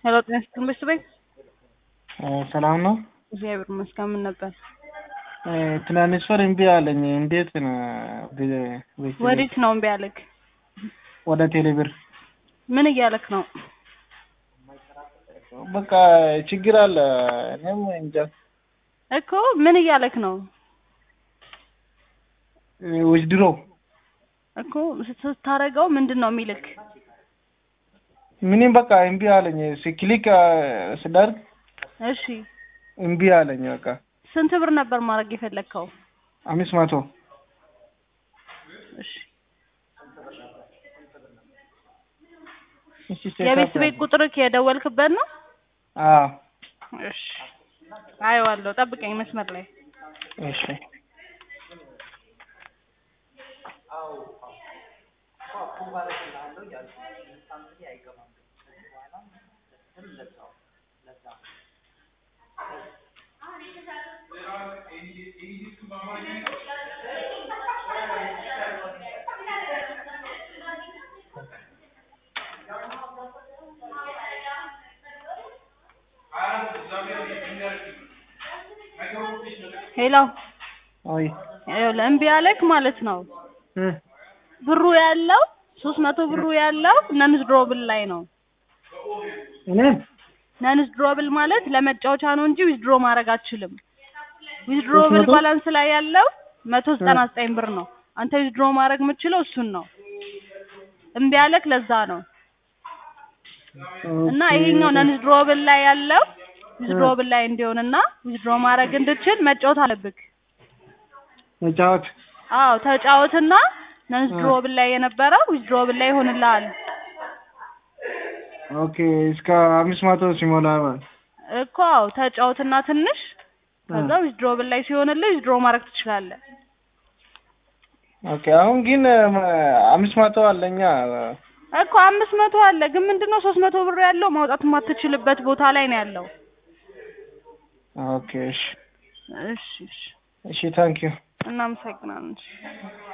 ሄሎ ጤና ይስጥልኝ ቤተሰቤ ሰላም ነው። እግዚአብሔር ይመስገን። ምን ነበር? ትናንስፈር እምቢ አለኝ። እንዴት ነው? ወዴት ነው እምቢ ያለክ? ወደ ቴሌብር ምን እያለክ ነው? በቃ ችግር አለ። እኔም እንጃ እኮ ምን እያለክ ነው? ውድድሮ እኮ ስታረገው ምንድን ነው የሚልክ? ምንም በቃ እምቢ አለኝ። ሲክሊክ ስዳርግ እሺ እምቢ አለኝ። በቃ ስንት ብር ነበር ማድረግ የፈለግከው? አምስት መቶ እሺ እሺ የቤት ቤት ቁጥርክ የደወልክበት ነው? አዎ እሺ አየዋለሁ። ጠብቀኝ መስመር ላይ እሺ ሄሎ አይ ይኸውልህ እምቢ ያለክ ማለት ነው እ ብሩ ያለው ሶስት መቶ ብሩ ያለው ነንስ ድሮብል ላይ ነው። እኔ ነንስ ድሮብል ማለት ለመጫወቻ ነው እንጂ ዊዝድሮ ማድረግ አትችልም። ዊዝድሮብል መቶ? ባላንስ ላይ ያለው መቶ ዘጠና ዘጠኝ ብር ነው። አንተ ዊዝድሮ ማድረግ የምትችለው እሱን ነው። እምቢ ያለክ ለዛ ነው። እና ኦኬ። ይሄኛው ነንስ ድሮብል ላይ ያለው ዊዝድሮብል ላይ እንዲሆንና ዊዝድሮ ማድረግ እንድችል መጫወት አለብክ። መጫወት አዎ ተጫወትና ነንስ ድሮብል ላይ የነበረው ዊዝድሮብል ላይ ይሆንልሃል ኦኬ። እስከ አምስት መቶ ሲሞላ ማለት እኮ አዎ ተጫወትና ትንሽ ከዛ ዊዝድሮብል ላይ ሲሆንልህ ዊዝድሮ ማድረግ ትችላለህ። ኦኬ። አሁን ግን አምስት መቶ አለኛ። እኮ አምስት መቶ አለ ግን ምንድነው ሶስት መቶ ብር ያለው ማውጣት የማትችልበት ቦታ ላይ ነው ያለው። ኦኬ። እሺ እሺ እሺ እሺ፣ ታንኪዩ እናመሰግናለን። እሺ